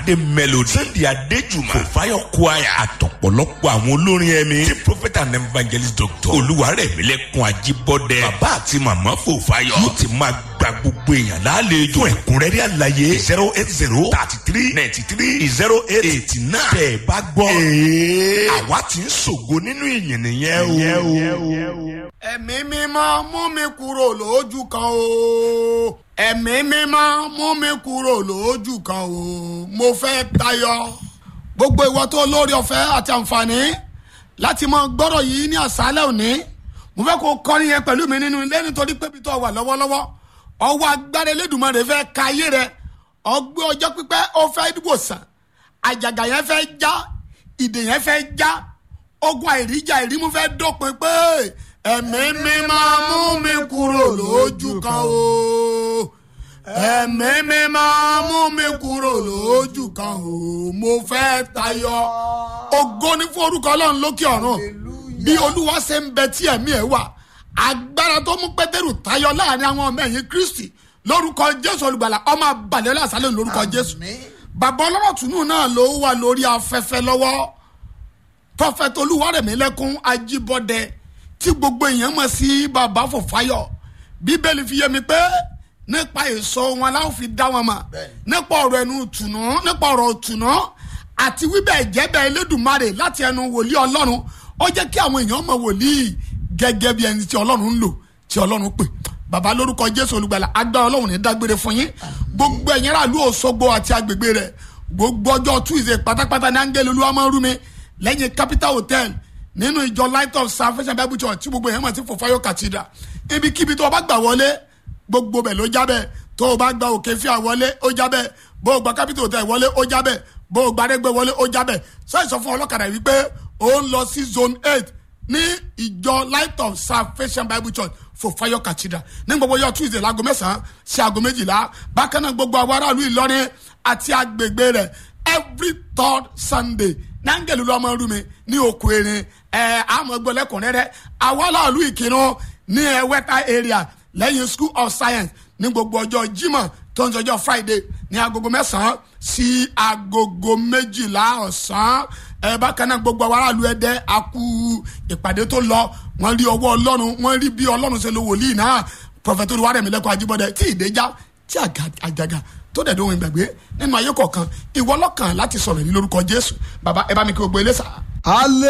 adé melody sunday adéjùmọ̀ fòfáyọ̀ choir àtọ̀pọ̀lọpọ̀ àwọn olórin ẹ̀mí tí prophet and evangelist doctor olúwarẹ̀mílẹ̀kùn ajíbọ́dẹ bàbá àti màmá fòfáyọ̀ yóò ti máa gba gbogbo èèyàn lálejò fún ẹ̀kúnrẹ́rẹ́ àlàyé zero eight zero thirty three ninety three zero eight eighty nine tẹ̀ ẹ bá gbọ́ ee àwa ti ń ṣògo nínú ìyìn nìyẹn o. ẹ̀mí mímọ́ mú mi kúrò lójú kan o ẹ̀mí mímọ́ mú mi kúrò lójú kan o mo fẹ́ tayọ gbogbo ìwọ tó lórí ọ̀fẹ́ àti àǹfààní láti mọ gbọ́rọ̀ yìí ní àṣálẹ̀ òní mo fẹ́ kó kọrin yẹn pẹ̀lú mi nínú ilé nítorí pé bí tó wà lọ́wọ́lọ́wọ́ ọwọ́ agbára Elédùmarè fẹ́ ka ayé rẹ ọgbẹ́ ọjọ́ pípẹ́ ó fẹ́ wòsàn àjàgà yẹn fẹ́ já ìdè yẹn fẹ́ já ogun àìríjà àìrímú fẹ́ dópin pé ẹ̀mí mímọ́ mú mi kúrò lójú kan o ẹ̀mí mímọ́ mú mi kúrò lójú kan o mo fẹ́ tayọ ògo ní fún orúkọ ọlọ́run lókè ọ̀run bí olúwa ṣe ń bẹ tí ẹ̀mí ẹ̀ wà agbára tó mú pétérù tayọ láàrin àwọn ọmọ ẹ̀yìn kristi lórúkọ jésù olùgbàlà ọmọ abalẹ̀ lásàlẹ̀ lórúkọ jésù bàbá ọlọ́rọ̀ tùnú náà ló wà lórí afẹ́fẹ́ lọ́wọ́ prọfẹ̀tì olúwarẹ̀mílẹ́kùn ajíbọ́dẹ tí gbogbo èèyàn mọ̀ sí bàbá fòfáyọ̀ bíbélì fi yé mi pé nípa èso wọn láwọn fi dá wọn mọ̀ nípa ọ̀rọ̀ ẹnu tùnú nípa ọ̀rọ̀ tùnú àti wíbẹ̀ jẹ́bẹ̀ elédùnmarè láti ẹnu wòlíì ọlọ́run ó jẹ́ kí àwọn èèyàn mọ̀ wòlíì gẹ́gẹ́ bí ẹni tí ọlọ́run ń lò tí ọlọ́run pè bàbá lórúkọ jésù olùgbàlà agbára ọlọ́run ní dágbére fún yín gbogbo ẹ̀yin aráàlú òṣogbo àti agbègbè rẹ̀ gbogbo ọjọ́ tuesday pátápátá ní áńgẹ́lì olúwa máa ń rú mi lẹ́yìn capital hotel nínú ìjọ light of salvation bible church tí gbogbo èèyàn mọ̀ sí fòfáyọ̀ cathedral ibikíbi tó o bá gbà wọlé gbogbo bẹ̀ ló jábẹ̀ tó o bá gba òkè fíà wọlé ó jábẹ̀ bó o gba capital hotel wọlé ó jábẹ̀ bó o gba arẹ́gbẹ́ wọlé ó jábẹ̀ sọ́ọ̀sì fún ọlọ́kadà wípé ó ń lọ sí zone eight ní ìjọ light of salvation bible church fòfáyọ̀ cathedral ní gbogbo yọ tuesday láago mẹ́sàn-án sí aago méjìlá bákan náà gbogbo àwọn aráàlú ìlọrin àti agbègbè rẹ̀ every third sunday nángẹ̀lú lọ́mọ rúmi ní òkú erin ẹ̀ àmọ́ gbọ́lẹ́kùnrẹ́rẹ́ àwọn aláàlú ìkírun ní ẹ̀wẹ́ta area lẹ́yìn school of science ní gbogbo ọjọ́ jímọ̀ tó ń sọjọ́ friday ní agogo mẹ́sàn-án sí agogo méjìlá ọ̀sán ẹ bákan náà gbogbo àwọn aráàlú ẹdẹ akú ìpàdé tó lọ wọ́n rí ọwọ́ ọlọ́run wọ́n rí bí ọlọ́run ṣe lo wòlíì náà prọfẹtọ olùwárẹ̀mílẹ́kọ̀ ajíbọ́dẹ tí ìdẹ́já tí àjàgà tó dẹ̀ dóhun ìgbàgbé nínú ayé kọ̀ọ̀kan ìwọ lọ́kàn láti sọ̀rọ̀ ní lórúkọ jésù bàbá ẹ bá mi kí gbogbo ilé sà.